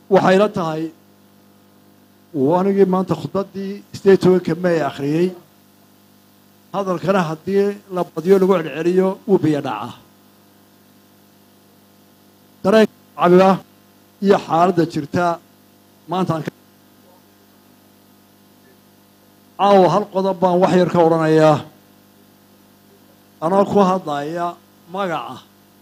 waxayla tahay anigii maanta khudbaddii sideed tobanka may akhriyey hadalkana haddii la badiyo lagu celceliyo wuu biyo dhacaa dareenka shacbiga iyo xaaladda jirta maantaan caawa hal qodob baan wax yar ka odhanayaa anoo ku hadlaya magaca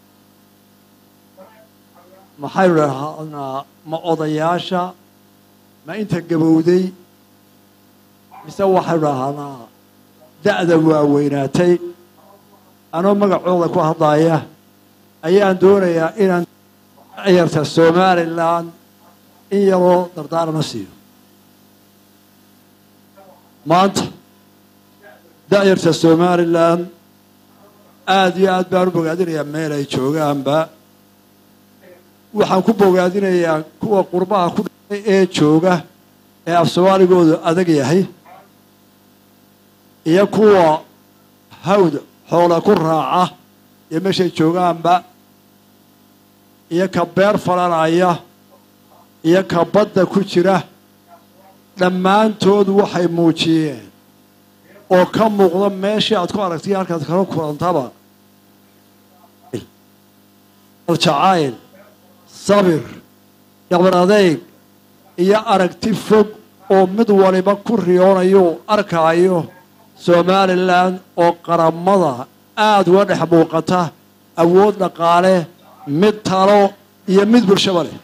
maxaynu dhahnaa ma odayaasha ma inta gabowday mise waxaynu dhahnaa da'da waaweynaatay anoo magacooda ku hadlaya ayaan doonayaa inaan yarta somalilan in yaroo dardaarana siiyo maanta da'yarta somalilan aada iyo aad baan u bogaadinayaa meel ay joogaanba waxaan ku bogaadinayaa kuwa qurbaha ku dhacay ee jooga ee af soomaaligoodu adag yahay iyo kuwa hawd xoola ku raaca iyo meeshay joogaanba iyo ka beer falanaya iyo ka badda ku jira dhammaantood waxay muujiyeen oo ka muuqda meeshii aad ku aragtay halkaad kala kulantaba aljacayl sabir dhaqban adeyg iyo aragti fog oo mid waliba ku riyoonayo arkaayo somalilan oo qaramada aada uga dhex muuqata awood dhaqaale mid talo iyo mid bulshaba leh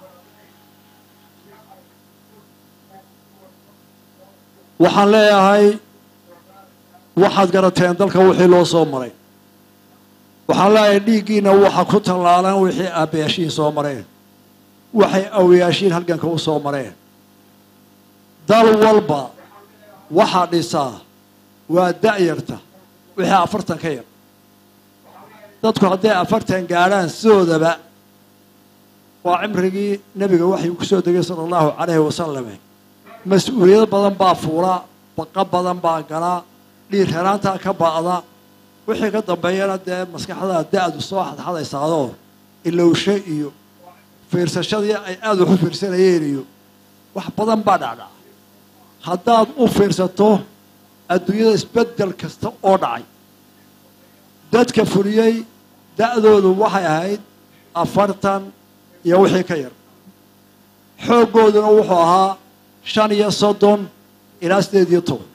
waxaan leeyahay waxaad garateen dalka wixii loo soo maray waxaan leeyahay dhiiggiina waxa ku tallaalan wixii aabbayaashiin soo mareen waxay awayaashiin halganka u soo mareen dal walba waxaa dhisaa waa da'yarta wixii afartan ka yar dadku hadday afartan gaadhaan sidoodaba waa cimrigii nebiga waxay ku soo degay sala allahu calayhi wasalame mas-uuliyado badan baa fuula baqa badan baa gala dhiir heraantaa ka ba'da wixii ka dambeeyana dee maskaxdaa da-du soo xadxadaysaadoo ilowshe iyo fiirsashadii ay aada wax u fiirsanayeen iyo wax badan baa dhacdhaca haddaad u fiirsato adduunyada isbeddel kasta oo dhacay dadka fuliyey da-doodu waxay ahayd afartan iyo wixii ka yar xooggooduna wuxuu ahaa shan iyo soddon ilaa sideed iyo toban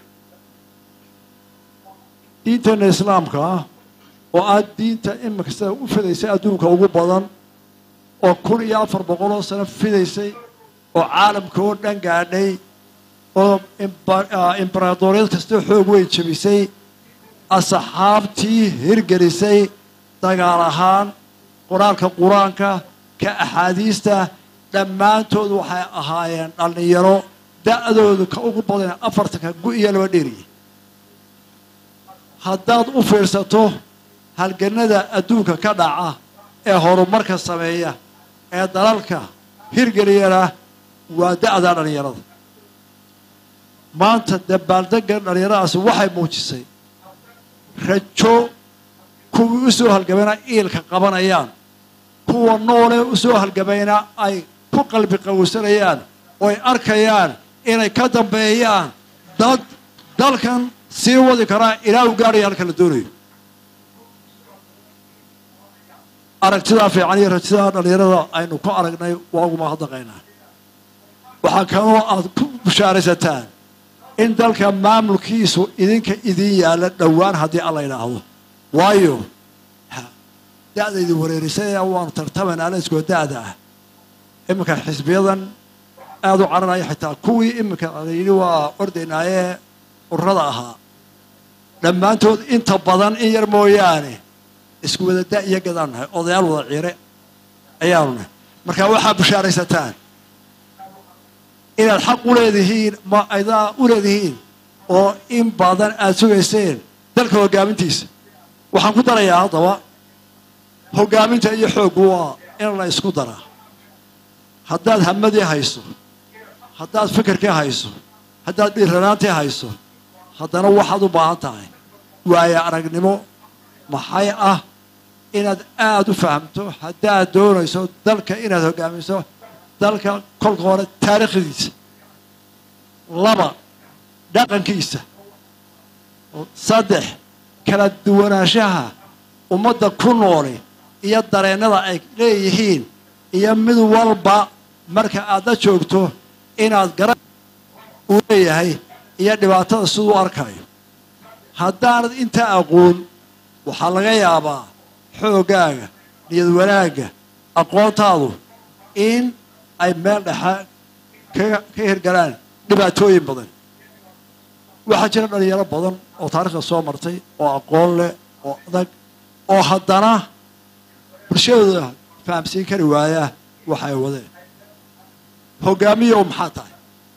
diinteenna islaamka ah oo aad diinta iminka sida u fidaysay adduunka ugu badan oo kun iyo afar boqol oo sano fidaysay oo caalamka oo dhan gaadhay oo imbaraadoriyad kastoo xoog weyn jebisay asxaabtii hirgelisay dagaal ahaan qoraalka qur-aanka ka axaadiista dhammaantood waxay ahaayeen dhallinyaro da-doodu ka ugu badan afartanka gu-iyo laba dheeriye haddaad u fiirsato halganada adduunka ka dhaca ee horumarka sameeya ee dalalka hirgeliyana waa da-da dhallinyarada maanta dabaaldega dhallinyaradaasi waxay muujisay rajo kuwii u soo halgamayna iilka qabanayaan kuwa noolee u soo halgamayna ay ku qalbi qawsanayaan oo ay arkayaan inay ka dambeeyaan dad dalkan sii wadi karaa ilaa u gaadhaya halka la doonayo aragtidaa fiican iyo rajidaa dhallinyarada aynu ku aragnay waa uguma hadaqaynaa waxaa kaloo aad ku bushaaraysataan in dalka maamulkiisu idinka idin yaalla dhowaan haddii alla idhaahdo waayo da-daydi wareerisay waanu tartamayna alaiskoo da-da ah iminka xisbiyadan aada u cararaya xitaa kuwii iminka layidhi waa ordaynaayee ururada ahaa dhammaantood inta badan in yar mooyaane isku wada da iyo gadaan nahay odayaal wada ciire ayaanu nahay marka waxaa bushaaraysataan inaad xaq u leedihiin ma aydaa u leedihiin oo in badan aada sugayseen dalka hoggaamintiisa waxaan ku darayaa haddaba hoggaaminta iyo xooggu waa in la isku daraa haddaad hamadii hayso haddaad fikirkii hayso haddaad dhiiranaantii hayso haddana waxaad u baahan tahay waayo aragnimo maxay ah inaad aada u fahamto haddaad doonayso dalka inaad hoggaamiso dalka kolka hore taariikhdiisa laba dhaqankiisa saddex kala duwanaanshaha ummadda ku nooli iyo dareennada ay leeyihiin iyo mid walba marka aad la joogto inaad gara uu leeyahay iyo dhibaatada siduu arkayo haddaanad intaa aqoon waxaa laga yaabaa xooggaaga niyad wanaagga aqoontaadu in ay meel dhexa ka ka hirgalaan dhibaatooyin badan waxaa jira dhalinyaro badan oo taarikhda soo martay oo aqoon leh oo adag oo haddana bulshadooda fahamsiin kari waaya waxa ay wadeen hogaamiyow maxaa tahay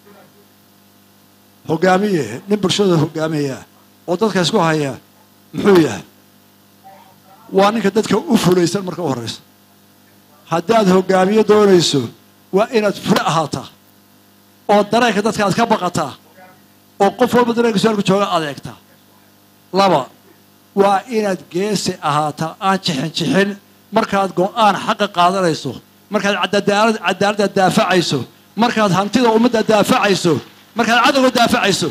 hogaamiye nin bulshadooda hogaamaya oo dadka isku haya muxuu yahay waa ninka dadka u fulaysan marka u horraysa haddaad hogaamiyo doonayso waa inaad fule ahaataa oo dareenka dadka aad ka baqataa oo qof walba dareenka su-aalku jooga adeegtaa laba waa inaad geesi ahaataa aan jixin jixin markaad go-aan xaqa qaadanayso markaad cadaalad cadaaladda daafacayso markaad hantida ummadda daafacayso markaad cadowga daafacayso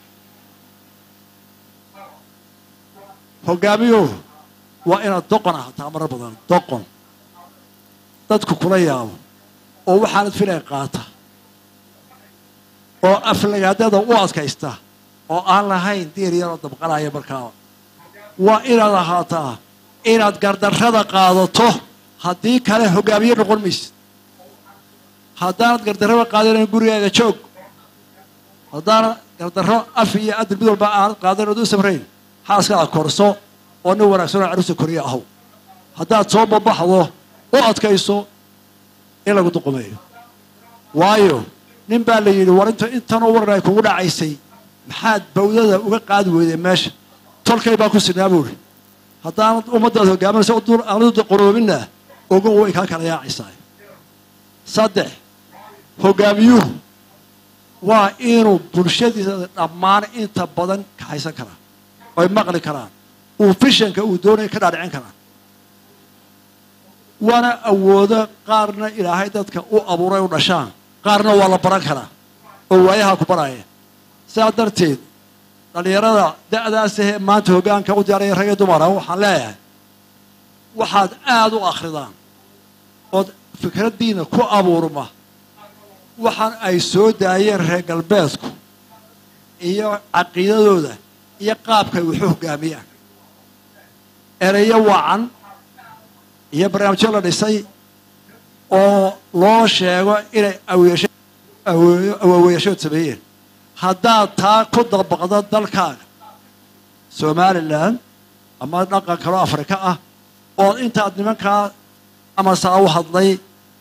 hogaamiyo waa inaad doqon ahaataa marar badan doqon dadku kula yaabo oo waxaanad filay qaata oo aflagaadada u adkaysta oo aan lahayn diir yaroo dabqanaya markaaba waa inaad ahaataa inaad gardarrada qaadato haddii kale hogaamiye noqon maysid haddaanad gardarrada qaadanan gurigaaga joog haddaanad gardarro af iyo adil mid walba aanad qaadan ood u samrayn xaaskaada korso oo nin wanaagsan oo caruusta koriya ahow haddaad soo babaxdo u adkayso in lagu duqumeeyo waayo nin baa la yidhi war inta intanoo waran ay kugu dhacaysay maxaad bawdada uga qaadi weyday meesha tolkay baa ku sinaa buuri haddaanad ummaddaad hogaaminaysa aanadu qoroobinna ogo way kaa kala yaacaysaa saddex hogaamiyuhu waa inuu bulshadiisa dhammaan inta badan kaxaysan karaa oy maqli karaan uu fishanka uu doonaya ka dhaadhicin karaan waana awoodo qaarna ilaahay dadka u abuuray u dhashaan qaarna waa la baran karaa oo waayaha ku baraya sidaa darteed dhallinyarada da'daasahee maanta hoggaanka u diyaaraya ragee dumara waxaan leeyahay waxaad aada u akhridaan ood fikraddiina ku abuurma waxaan ay soo daayeen reer galbeedku iyo caqiidadooda iyo qaabkay waxu hoggaamiyaan ereyo wacan iyo barnaamijyo la dhisay oo loo sheego inay awaaweeyashood sameeyeen haddaad taa ku dabaqdo dalkaaga somalilan ama dhaqan kaloo afrika ah oo intaad nimankaa ama saa u hadlay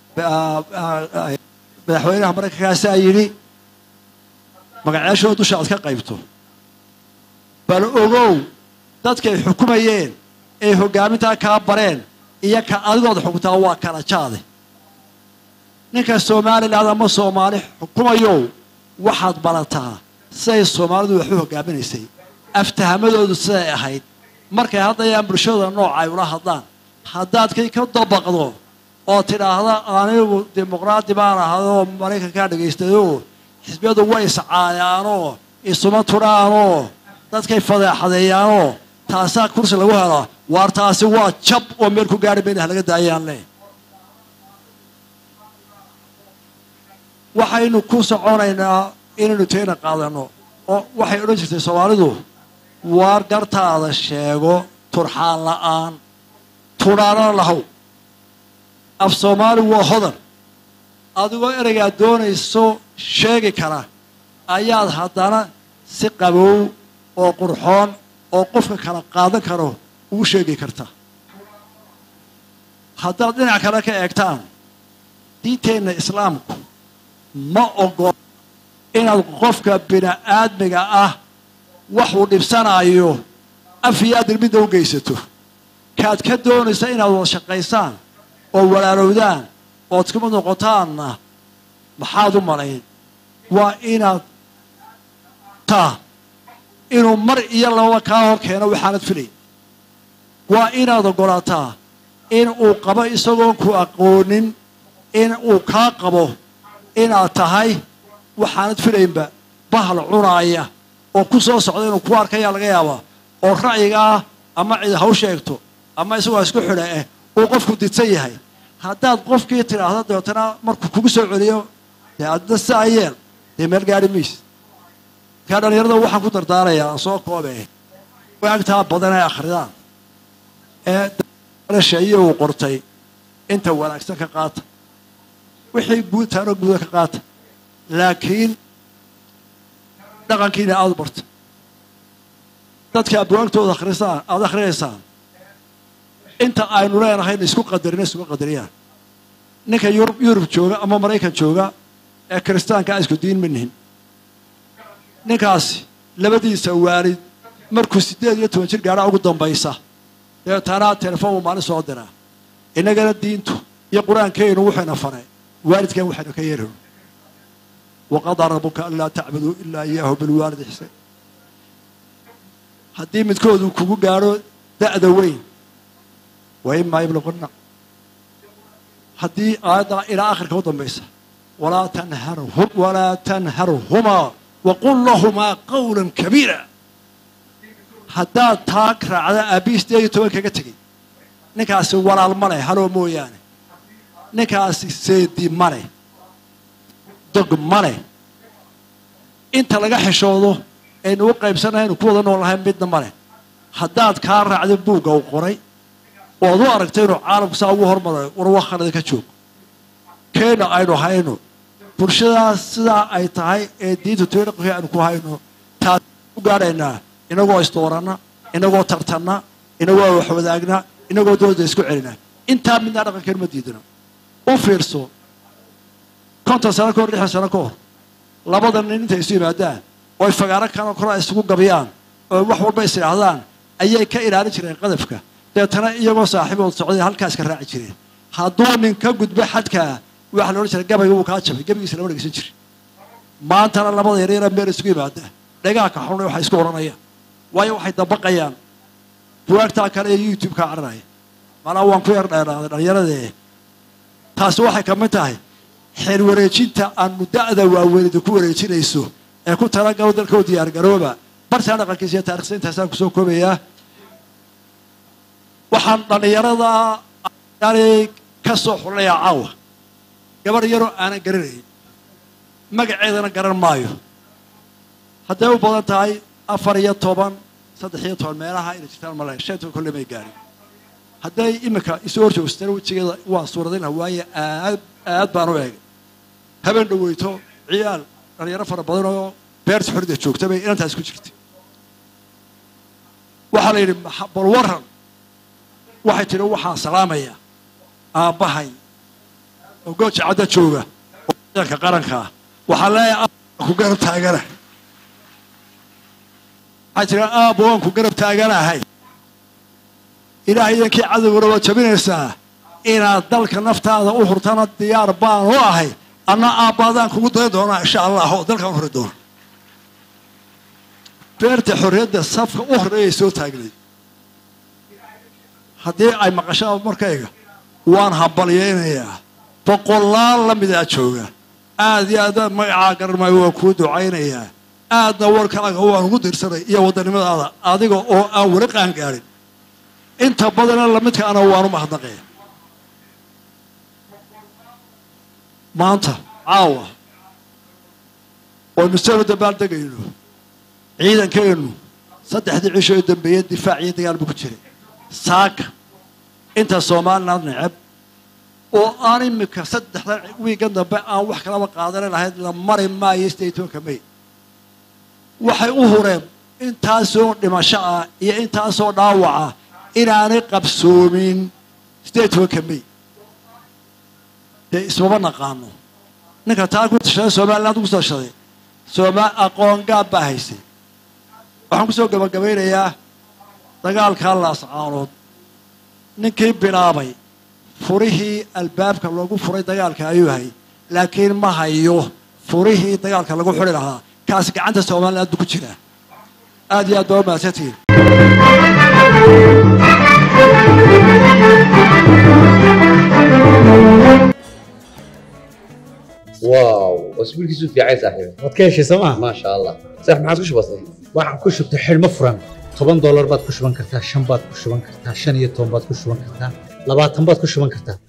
madaxweynaha maraykankaasaa yidhi magaceeshooda dusha aad ka qaybto bal ogow dadkay xukumayeen ee hoggaamintaa kaa bareen iyo ka adigooda xukuntaa waa kala jaade ninka somalilan ama soomaali xukumayow waxaad barataa siday soomaalidu wax u hoggaaminaysay aftahamadoodu siday ahayd markay haddayaan bulshada nooca ay ula hadlaan haddaad kay ka dabaqdo oo tidhaahda anigu dimuqraadi baan ahadoo maraykankaa dhagaystayoo xisbiyadu way iscaayaanoo isuma tudhaanoo dadkay fadeexadeeyaanoo taasaa kursi lagu helaa waar taasi waa jab oo meel ku gaari mayna halaga daayaan leh waxaynu ku soconaynaa inaynu tayna qaadanno oo waxay odhan jirtay soomaalidu waar gartaada sheego turxaan la'aan tudhaanana lahow af soomaali waa hodan adigoo ereygaad doonayso sheegi kara ayaad haddana si qabow oo qurxoon oo qofka kala qaadan karo ugu sheegi kartaa haddaad dhinac kale ka eegtaan diinteenna islaamku ma ogol inaad qofka bini-aadmiga ah waxuu dhibsanaayo af iyo adil midna u geysato kaad ka doonaysa inaad wada shaqaysaan oo walaalowdaan ood iskuma noqotaanna maxaad u malayn waa inaad taa inuu mar iyo lababa kaa hor keeno waxaanad filay waa inaad ogolaataa in uu qabo isagoon ku aqoonin in uu kaa qabo inaad tahay waxaanad filaynba bahal cunaaya oo ku soo socda inuu ku arkayaa laga yaabaa oo ra'yigaa ama cid haw sheegto ama isagoo isku xidha eh uu qofku didsan yahay haddaad qofkii tidhaahdo dabeetana markuu kugu soo celiyo dee adna saa yeel dee meel gaari mayse markaa dhallinyarada waxaan ku dardaarayaa aan soo koobe waagtaa badan ee akhridaan ee sheeye uu qortay inta wanaagsan ka qaata wixii guudtaanoo guuda ka qaata laakiin dhaqankiina aada u barta dadka abwaagtooda akhrisaan aada akhrinaysaan inta aynu leenahayna isku qadarina isugu qadariyaan ninka yurub yurub jooga ama maraykan jooga ee kiristaanka a isku diin ma nihin ninkaasi labadiisa waalid markuu siddeed iyo toban jir gaadha ugu dambaysa dabeetaana telefoon uu maalin soo diraa innagana diintu iyo qur-aankeenu wuxuyna faray waalidkan waxaynu ka yeerhno waqadaa rabuka an laa tacbuduu ilaa iyaahu bilwaalid ixsaan haddii midkoodu kugu gaadho da'da weyn wa imaa yablaquna haddii aayaddaa ilaa akhirka u dambaysa walaa tanharhum walaa tanharhumaa waqul lahumaa qawlan kabiira haddaad taa raacda aabbihi sideed iyo toban kaga tegay ninkaasi walaal ma leh haloo mooyaane ninkaasi seedi ma leh dog ma leh inta laga xishoodo aynu u qaybsanaynu ku wada nool lahayn midna ma leh haddaad kaa raacda buugga u qoray oo ad u aragtay inuu caalamku saa ugu hormaray war wakhanada ka joog keena aynu hayno bulshadaas sidaa ay tahay ee diinta tooy dhaqankii aynu ku hayno taas u gaadhaynaa inagoo isdooranna inagoo tartanna inagoo waxwadaagna inagoo dooda isku celina intaa midnaa dhaqankeenu ma diidana u fiirso konton sano ka hor lixdan sano ka hor labada nin intay isu yimaadaan oo ay fagaaro kanoo kora isugu gabiyaan oo wax walba is idhaahdaan ayay ka ilaalin jireen qadafka deetana iyagoo saaxiibood socday halkaas ka raaci jireen hadduu nin ka gudbo xadkaa waxa la odhan jiray gabayga wuu kaa jabay gabaygiisa lama dhegeysan jiri maantana labada yaryara meel isugu yimaada dhegaha ka xunay waxay isku odhanayaan waayo waxay dabaqayaan buwaagtaa kale ee youtube ka caranaya malaa waan ku yar dheeraaday dhallinyaradee taasi waxay ka mid tahay xeer wareejinta aanu da'da waaweynida ku wareejinayso ee ku talagalo dalka u diyaargarooba bartaa dhaqankiisa iyo taarikhsa intaasaan kusoo koobayaa waxaan dhallinyarada yani ka soo xulinayaa caawa gabarh yaroo aanan garanayn magaceedana garan maayo hadday u badan tahay afar iyo toban saddex iyo toban meelaha inay jirtaan male shan toban kolle may gaarin hadday iminka isu hor joogsatana wejigeeda waa suuradayna waaye aad aad baan u eegay habeen dhaweyto ciyaal dhalinyaro fara badan oo beerta xorida joogta bay inantaas ku jirtay waxaa la yidhi bal waran waxay tidhi waxaan salaamaya aabbahay oo gooja cadda jooga oo ciidanka qarankaa waxaa leeyahay ku garab taagana waxay tidhi aabba waan ku garab taaganahay ilaah idankii cadowgana waad jabinaysaa inaad dalka naftaada u hurtana diyaar baan u ahay anna aabbaadaan kugu dayn doonaa insha allah oo dalkaan hori doona beerta xorriyadda safka u horreeyay soo taagnay haddii ay maqashaan markayga waan hambalyaynayaa boqolaal la midaa jooga aad iyo aad magacaa garan maayo waan kuu ducaynayaa aadna warkaaga waan ugu dirsanay iyo wadannimadaada adiga oo aan weli qaan gaadhin inta badana lamidkaana waanu mahadnaqaya maanta caawa waynu sanu dambaal degayno ciidankeennu saddexdii cisho ee dambeeye difaac iyo dagaal buu ku jiray saaka inta somaliland neceb oo aan imika saddexdan wiigan dambe aan wax kalaba qaadanan lahayd la mari maayo sideed tobanka may waxay u hureen intaasoo dhimasho ah iyo intaasoo dhaawaca inaanay qabsoomin sideed tobanka may dee ismama naqaano ninka taa ku tashaday somaliland ku tashaday sooma aqoon gaab baa haysay waxaan kusoo gabagabaynayaa dagaalkaa laascaanood ninkii bilaabay furihii albaabka loogu furay dagaalka ayuu hay laakiin ma hayo furihii dagaalka lagu xuri lahaa kaasi gacanta somaliland buu ku jiraa aad iyo aad baa u mahadsantihiin واو واسبوع كيسو في عايز صاحبي waad ka heshay sooma ما شاء الله صح ما عادش بسيط waxaan ku shubtay xidhmo furan toban doolar baad ku shuban kartaa shan baad ku shuban kartaa shan iyo toban baad ku shuban kartaa labaatan baad ku shuban kartaa